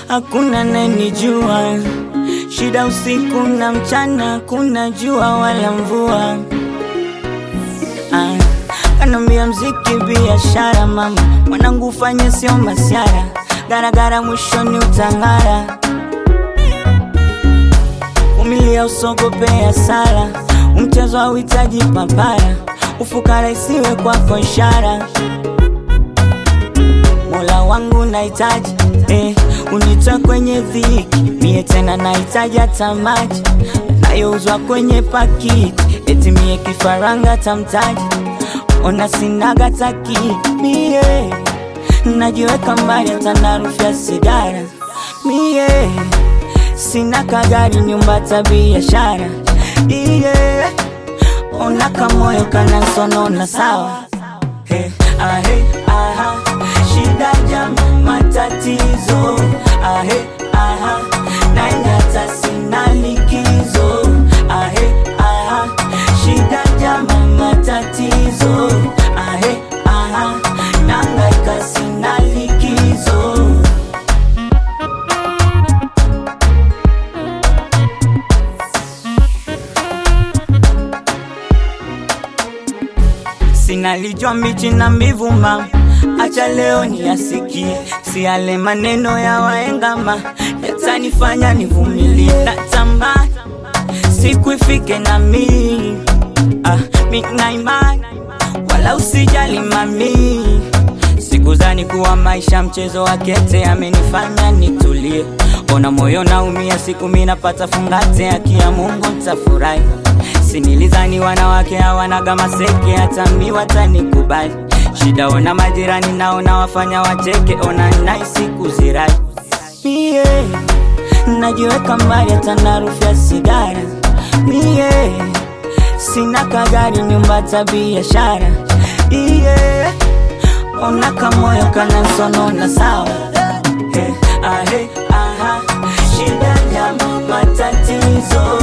hakuna nenijua. Shida usiku na mchana, kuna jua wala mvua. Ah, kanambia mziki biashara, mama mwanangu, ufanye sio masiara, garagara mwishoni utang'ara. Vumilia, usogope hasara, umchezo hauhitaji papara, ufukara isiwe kwako ishara. Mola wangu nahitaji eh, unitoe kwenye dhiki, mie tena nahitaji hata maji nayouzwa kwenye pakiti, eti mie kifaranga tamtaji, ona sinaga taki mie najiweka mbali hata na harufu ya sigara mie sina kagari, nyumba hata biashara iye ona kamoyo kanansonona sawa Hey, ahe, aha, shida jam matatizo ahe, aha, naenda hata sina likizo ahe, aha, shida jam matatizo ahe, aha, nangaika sina likizo Sinalijua mbichi na mbivu mama, acha leo niyasikie, si yale maneno ya waengama yatanifanya nivumilie. Natamani siku ifike na mi ah, mi na imani, wala usijali mami, sikuzani kuwa maisha mchezo wa kete, amenifanya nitulie. Ona moyo naumia, siku mi napata fungate, haki ya Mungu nitafurahi Sinilizani wanawake hawanaga maseke, hata mi watanikubali. Shida ona majirani naona wafanya wacheke, ona naisi kuzirai. Mie najiweka mbali hata na harufu ya sigara. Mie sina kagari, nyumba hata biashara. Iye ona kamoyo kanansonona sawa. He, ahe, aha, shida jama matatizo